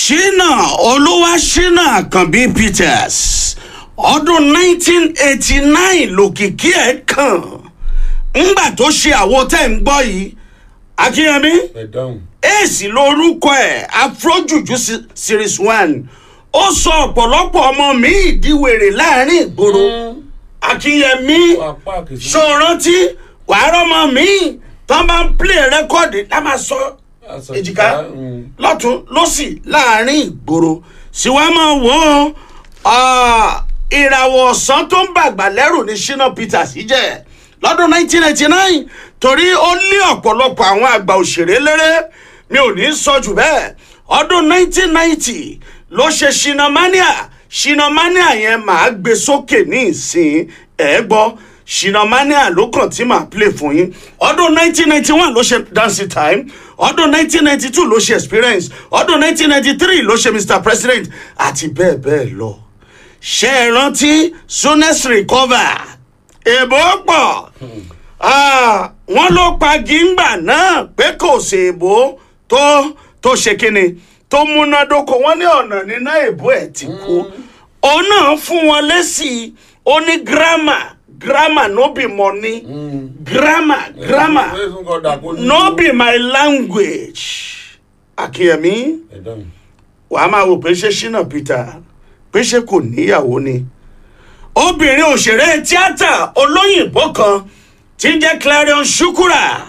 ṣínà olúwa ṣínà àkànbí peters ọdún 1989 lòkìkí ẹ̀ kàn ńgbà tó ṣe àwo tẹ́ ń gbọ́ yìí akínyẹmí ẹ dáhùn. èsì lórúkọ ẹ̀ afrojuju se- series one ó sọ ọ̀pọ̀lọpọ̀ ọmọ mi ìdíwèrè láàrin ìgboro akínyẹmí apá kìí. ṣòrántí wàá rọmọ mi tán bá ń play rẹ́kọ̀dì lá máa sọ èjìká lọ́tún lọ́sì láàrin ìgboro sì wá máa wò ó ah, ìràwọ̀ ọ̀sán tó ń bàgbà lẹ́rù ní shina peters yìí jẹ́ lọ́dún 1999 torí ó lé ọ̀pọ̀lọpọ̀ àwọn àgbà òṣèré léré mi ò ní sọ jù bẹ́ẹ̀ ọdún 1990 ló ṣe shinamania shinamania yẹn màá gbé sókè ní ìsìn ẹ̀ gbọ́ shinamania ló kàn tí màá play fún yín ọdún 1991 ló ṣe dancing time ọdún 1992 ló ṣe experience ọdún 1993 ló ṣe mr president àti bẹ́ẹ̀ bẹ́ẹ̀ lọ ṣe é rántí soonest recover èbó pọ̀ Ah, wọ́n ló pa gíńgbà náà pé kò ṣèbó tó tó ṣe kíni tó múnádóko wọ́n ní ọ̀nà nínú èbó ẹ̀ ti kú òun náà fún wọn lẹ́sì ó ní grammar grammar no be money grammar grammar no be my language akínyẹmí ẹ dáhùn. wàá máa wò pé ṣé ṣínà peter pé ṣé kò níyàwó ni obìnrin òṣèré tíátà olóyìnbó kan tí ń jẹ́ clarion shukura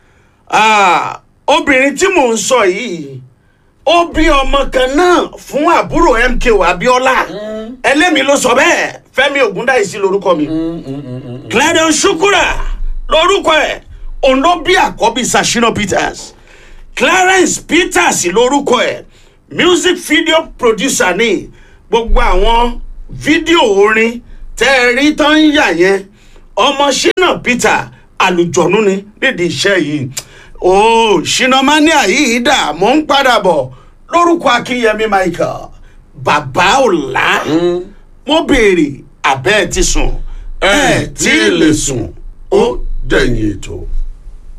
Ah, obìnrin tí mò ń sọ yìí ó bí ọmọ kan náà fún àbúrò mko abiola ẹlẹ́mi ló sọ bẹ́ẹ̀ fẹ́mi ògúndáìsí lorúkọ mi clarion shukura lorúkọ ẹ̀ òun ló bí àkọ́bí sashina peters clarence peters lorúkọ ẹ̀ music video producer ní gbogbo àwọn fídíò orin tẹ́ ẹ rí tán ń yà yẹn ọmọ shina peter àlùjọ̀nù ni nídìí iṣẹ́ yìí ooo shinamania yìí dà mò ń padà bọ̀ lórúkọ akínyẹmí michael bàbá ọ̀la mo béèrè abẹ́ ẹ̀ ti sùn ẹ̀ tí ì lè sùn ó dẹ̀yìn ètò.